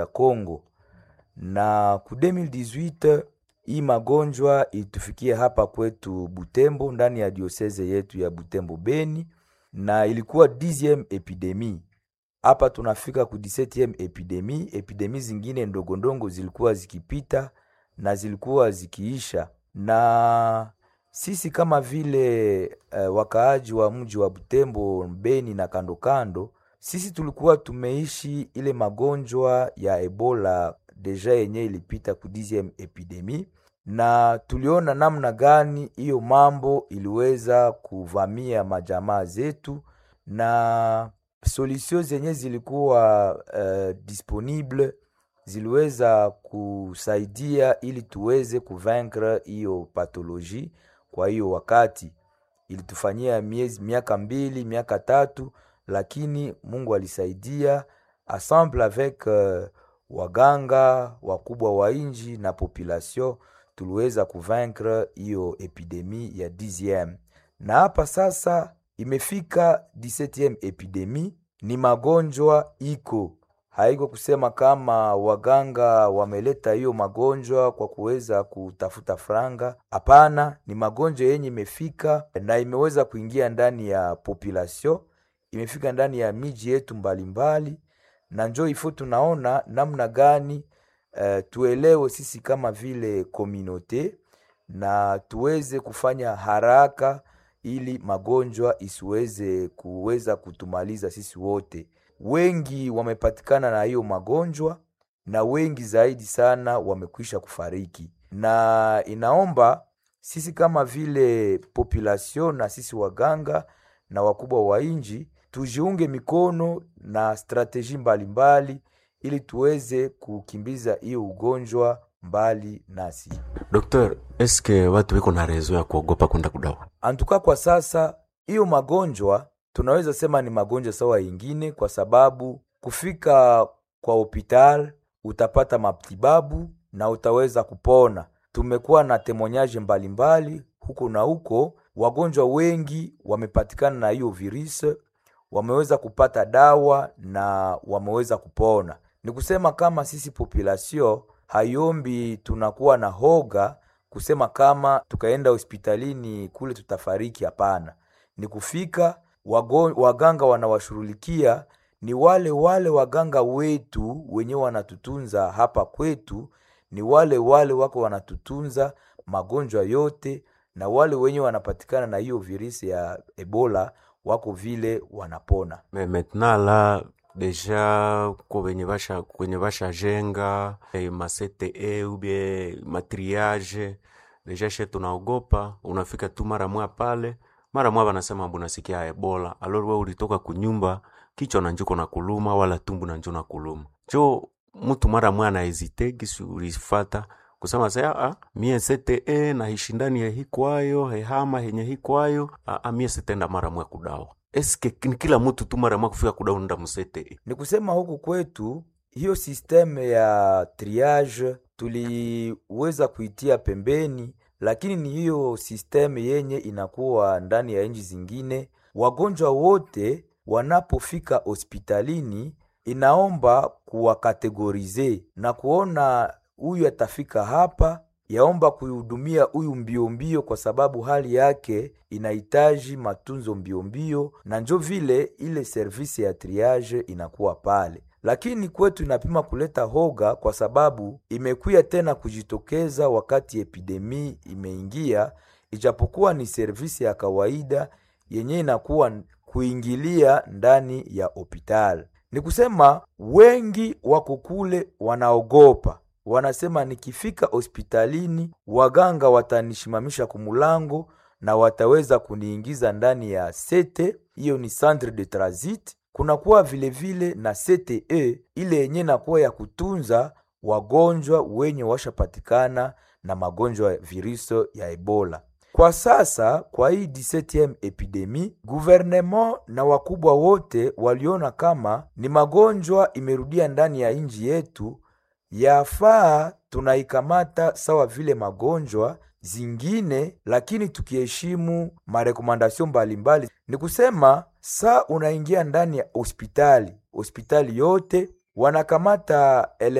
ya Congo, na ku 2018 hii magonjwa ilitufikia hapa kwetu Butembo, ndani ya dioseze yetu ya Butembo Beni, na ilikuwa 10e epidemie hapa tunafika ku 17e epidemie. Epidemie zingine ndogondongo zilikuwa zikipita na zilikuwa zikiisha, na sisi kama vile uh, wakaaji wa mji wa Butembo, Beni na kando kando, sisi tulikuwa tumeishi ile magonjwa ya Ebola deja yenye ilipita ku 10e epidemie, na tuliona namna gani hiyo mambo iliweza kuvamia majamaa zetu na solution zenye zilikuwa uh, disponible ziliweza kusaidia ili tuweze kuvaincre hiyo pathologie. Kwa hiyo wakati ilitufanyia miezi miaka mbili miaka tatu, lakini Mungu alisaidia ensemble avec uh, waganga wakubwa wa inji na population tuliweza kuvaincre hiyo epidemie ya 10e na hapa sasa imefika 17e epidemie. Ni magonjwa iko haiko kusema kama waganga wameleta hiyo magonjwa kwa kuweza kutafuta franga. Hapana, ni magonjwa yenye imefika na imeweza kuingia ndani ya population, imefika ndani ya miji yetu mbalimbali, na njo ifo tunaona namna gani uh, tuelewe sisi kama vile komunote na tuweze kufanya haraka ili magonjwa isiweze kuweza kutumaliza sisi wote. Wengi wamepatikana na hiyo magonjwa na wengi zaidi sana wamekwisha kufariki, na inaomba sisi kama vile population na sisi waganga na wakubwa wa inji tujiunge mikono na strateji mbalimbali ili tuweze kukimbiza hiyo ugonjwa mbali nasi. Dokter, eske watu wiko na rezo ya kuogopa kwenda kudawa? Antuka kwa sasa hiyo magonjwa tunaweza sema ni magonjwa sawa yingine, kwa sababu kufika kwa hopital utapata matibabu na utaweza kupona. Tumekuwa na temonyaje mbalimbali huko na huko, wagonjwa wengi wamepatikana na hiyo virusi, wameweza kupata dawa na wameweza kupona. Ni kusema kama sisi population hayombi tunakuwa na hoga kusema kama tukaenda hospitalini kule tutafariki. Hapana, ni kufika wago, waganga wanawashughulikia ni wale wale waganga wetu wenye wanatutunza hapa kwetu, ni wale wale wako wanatutunza magonjwa yote, na wale wenye wanapatikana na hiyo virusi ya Ebola wako vile wanapona. Me maintenant la deja ko wenye basha kwenye basha jenga eh, ma CTE ubie matriage deja she tunaogopa, unafika tu mara mwa pale mara mwa wanasema mbona sikia Ebola, alor wewe ulitoka kunyumba kichwa na njuko na kuluma wala tumbu na njuko na kuluma jo mtu mara mwa na hesite kisi ulifata kusema sasa ah mie CTE na hishindani ya hikwayo hehama henye hikwayo ah, mie sitenda mara mwa kudawa eske ni kila mtu tu mara mwa kufika kudawa nda musete Ni kusema huku kwetu hiyo sisteme ya triage tuliweza kuitia pembeni, lakini ni hiyo sisteme yenye inakuwa ndani ya nchi zingine. Wagonjwa wote wanapofika hospitalini, inaomba kuwakategorize na kuona huyu atafika hapa, yaomba kuihudumia huyu mbio mbio, kwa sababu hali yake inahitaji matunzo mbio mbio, na njo vile ile servisi ya triage inakuwa pale lakini kwetu inapima kuleta hoga kwa sababu imekuya tena kujitokeza wakati epidemi imeingia, ijapokuwa ni servisi ya kawaida yenye inakuwa kuingilia ndani ya hospitali. Ni kusema wengi wako kule wanaogopa, wanasema nikifika hospitalini waganga watanishimamisha kumulango na wataweza kuniingiza ndani ya sete, hiyo ni centre de transit kunakuwa vilevile na CTE ile yenye nakuwa ya kutunza wagonjwa wenye washapatikana na magonjwa ya virusi ya Ebola. Kwa sasa kwa hii 17e epidemi, gouvernement na wakubwa wote waliona kama ni magonjwa imerudia ndani ya nchi yetu, yafaa tunaikamata sawa vile magonjwa zingine, lakini tukiheshimu marekomandasyon mbalimbali. Ni kusema saa unaingia ndani ya hospitali, hospitali yote wanakamata